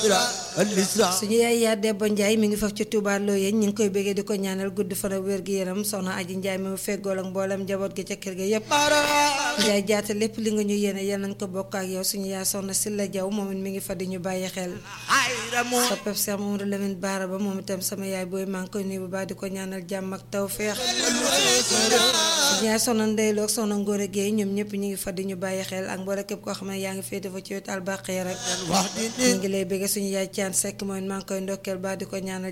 suñu yaay yaa Debba Ndiaye mi ngi faf ci Touba Loyeen ñu ngi koy bëggee di ko ñaanal gudd fan ak wér gi yaram soxna Aji Ndiaye mi mu feggool ak mboolem njaboot gi ca kër ga yépp Ndiaye jaata lépp li nga ñu yéene yal nañ ko bokk ak yow suñu yaay soxna Silla Jaw moom it mi ngi fa di ñu bàyyi xel soppeb Cheikh Mamadou Lamine Baara ba moom itam sama yaay booy maa ngi koy nuyu bu baax di ko ñaanal jàmm ak tawfeex suñu yaay soxna Ndeylo ak soxna Ngóore Guèye ñoom ñëpp ñu ngi fa di ñu bàyyi xel ak mboolem képp koo xam ne yaa ngi féete fa ci wetu albaqi rek ñu ngi lay bëgg suñu yaay caan sekk mooy maa ngi koy ndokkeel baax di ko ñaanal